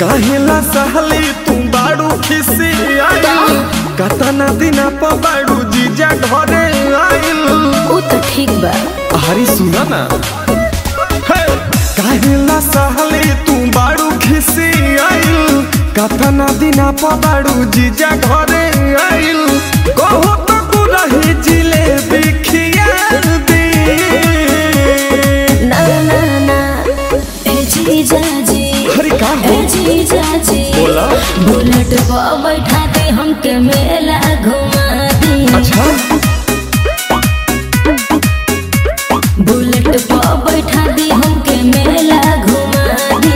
काहेला सहली तू बाड़ू खिसी आइल कतना दिना पर बाड़ू जीजा घरे आइल उ तो ठीक बा हरी सुना ना हे, काहेला सहली तू बाड़ू खिसी आइल कतना दिना पर बाड़ू जीजा घरे आइल कहो तो गुरही जिलेबी खिया दी ना ना ना ए जीजा जी हरी का हो ए जीजा जी बोला। बुलेट पर बैठा दे हमके मेला घुमा दी अच्छा बुलेट पर बैठा दी हमके मेला घुमा दी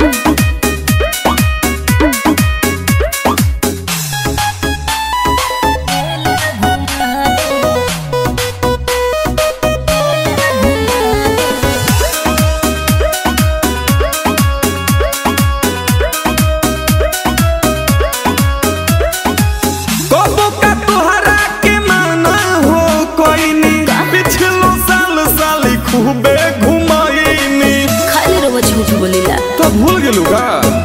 कबो का तोहरा के माना हो कोई नी पिछलो साल साली खूबे घुमाईनी खाली रहो झूठ बोलीला तो भूल गेलू का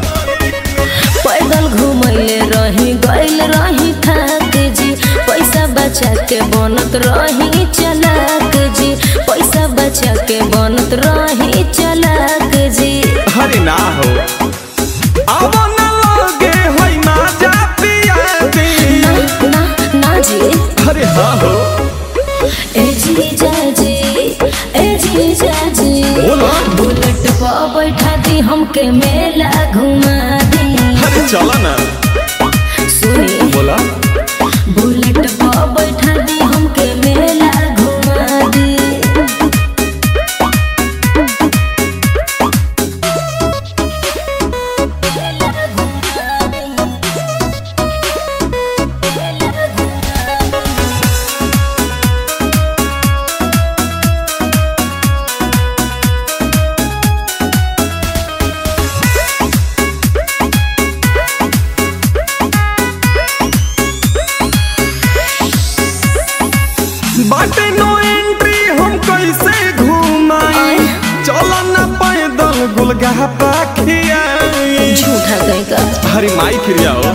पैदल घुमैले रही गइल रही थाक जी पैसा बचा के बनत रही चलाक जी पैसा बचा के बनत रही चलाक जी हरे ना हो अब न लगे होई ना जा पिया दी ना ना ना जी अरे हाँ हो ए जी जा जी ए जी जा जी बोला बुलेट पर बैठा दी हमके मेला घुमा दी अरे चला ना सुनी बोला बुलेट पर बैठा दी हमके मेला घुमा दी बाटे नो एंट्री हम कैसे घुमाई चला ना पैदल गुलगा पाखियाई झूठा कहीं का हरी माई फिर आओ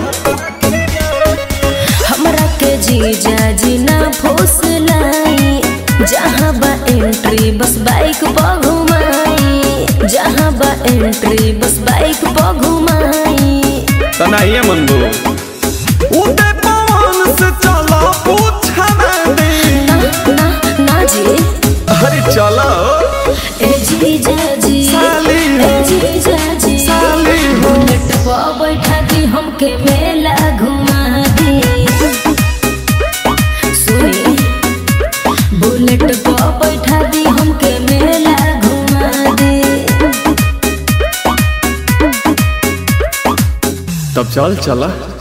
हमरा के जीजा जी ना फुसलाई जहाँ बा एंट्री बस बाइक पर घुमाई जहाँ बा एंट्री बस बाइक पर घुमाई तना ये मनबू उदय पवन से चला पूछा दे ना ना ना जी अरे चलो ए जीजा जी साली हो। ए जीजा जी साली हो। बुलेट पर बैठा दी हमके मेला घुमा दी सुनी बुलेट पर बैठा दी हमके मेला घुमा दी तब चल चला